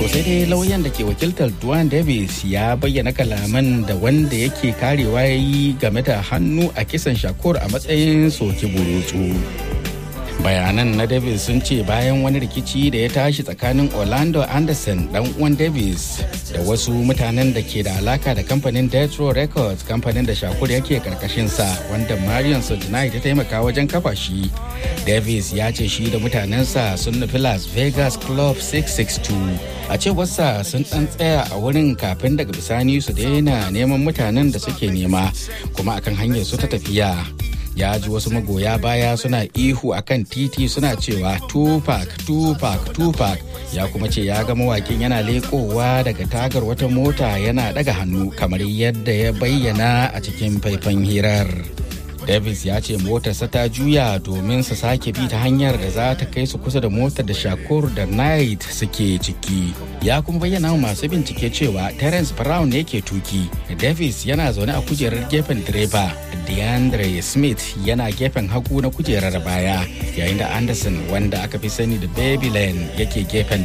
To sai dai lauyan da ke wakiltar Duane Davis ya bayyana kalaman da wanda yake karewa ya yi game da hannu a kisan Shakur a matsayin soki burutsu. bayanan na davis sun ce bayan wani rikici da ya tashi tsakanin orlando anderson dan uwan davis da wasu mutanen da ke da alaka da kamfanin death row records kamfanin da shakur yake karkashinsa wanda marion sojanai ta taimaka wajen kafa shi davis ya ce shi da mutanensa sun nufi las vegas club 662 a cewarsa sun dan tsaya a wurin kafin daga bisani su daina neman mutanen da suke nema kuma akan hanyar su ta tafiya ya ji wasu magoya baya suna ihu akan titi suna cewa tupac tupac tupac ya kuma ce ya ga mawakin yana lekowa daga tagar wata mota yana daga hannu kamar yadda ya bayyana a cikin faifan hirar davis ya ce motarsa ta juya domin su sake bi ta hanyar da za ta kai su kusa da motar da shakur da knight suke ciki ya kuma bayyana wa masu bincike cewa terence brown ne ke tuki davis yana zaune a kujerar gefen direba deandre smith yana gefen hagu na kujerar baya yayin da anderson wanda aka fi sani da baby lane yake gefen